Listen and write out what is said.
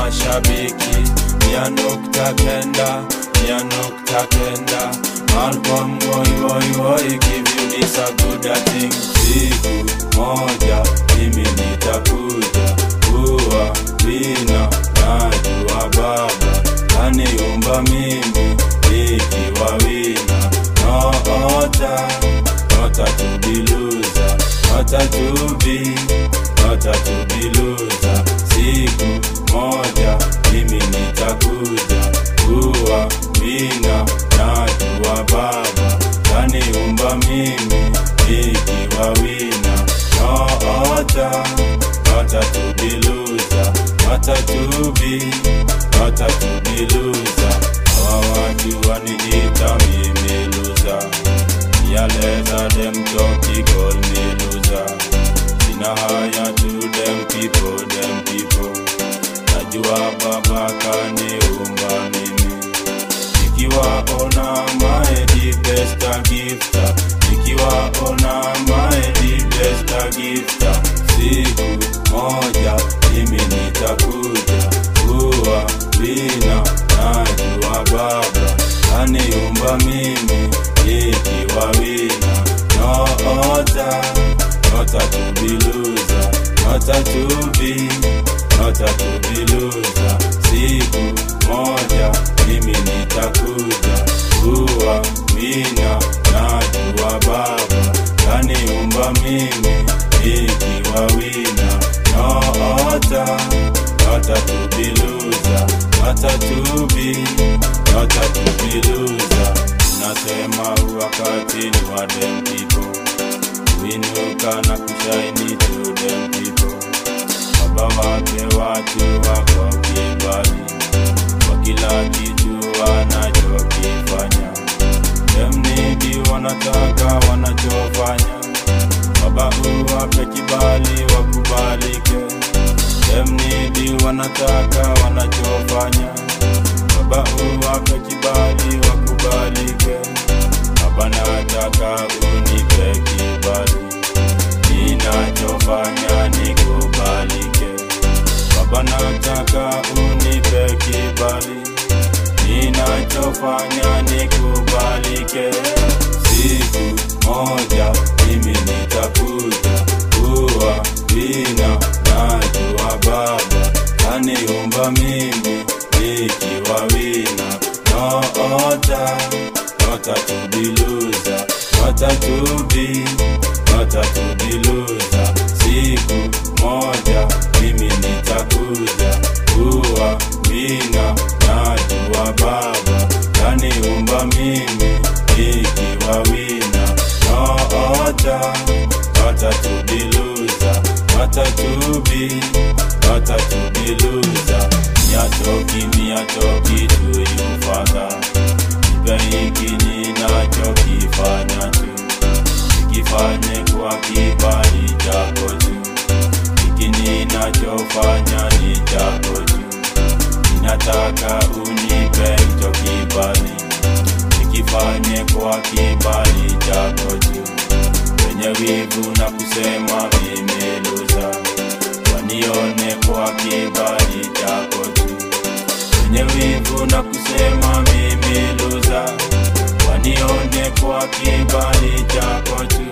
mashabiki mia nukta kenda mia nukta kenda Malcolm woi woi woi give you this a good a thing siku moja mimi nitakuja kuwa wina najua baba kaniumba mimi nikiwa wina noota nota to be loser nota to be nota to be loser siku moja mimi nitakuja kuwa wina najua baba kaniumba mimi nikiwa wina noota nota to be loser nota to be nota to be loser hawa watu waniita mimi loser Yaleza them talkie call me loser Sina haya to them people, them people Najua baba kaniumba mimi Nikiwa ona my the best a gifter Nikiwa ona my the best a gifter Siku moja mimi nitakuja kuwa wina Najua baba kaniumba mimi nikiwa wina noota nota to be loser nota to be nota to be loser siku moja mimi nitakuja kuwa wina najua baba kaniumba mimi nikiwa wina noota nota to be loser nota to be nota to be loser nasema wakati ni wa dem people winuka na kushaini to dem people baba wake watu wako kibali kwa kila kitu wanachokifanya demnidi wanataka wanachofanya baba uwape kibali wakubalike demnidi wanataka wanachofanya baba uwape kibali wakubalike baba nataka unipe kibali ninachofanya nikubalike baba nataka unipe kibali ninachofanya nikubalike siku moja mimi nitakuja kuwa wina najua baba kaniumba mimi nikiwa wina noota nota to be loser nota to be nota to be loser siku moja mimi nitakuja kuwa wina najua baba kaniumba mimi nikiwa wina noota nota to be loser nota to be nota to be loser miatoki miatoki to you father nipe hiki ninachokifanya tu nikifanye kwa kibali chako tu hiki ninachofanya ni chako tu ninataka unipe hicho kibali nikifanye kwa kibali chako tu wenye wivu na kusema vimeluza wanione kwa kibali chako tu wenye wivu na kusema mimi luza wanione kwa kibali chako tu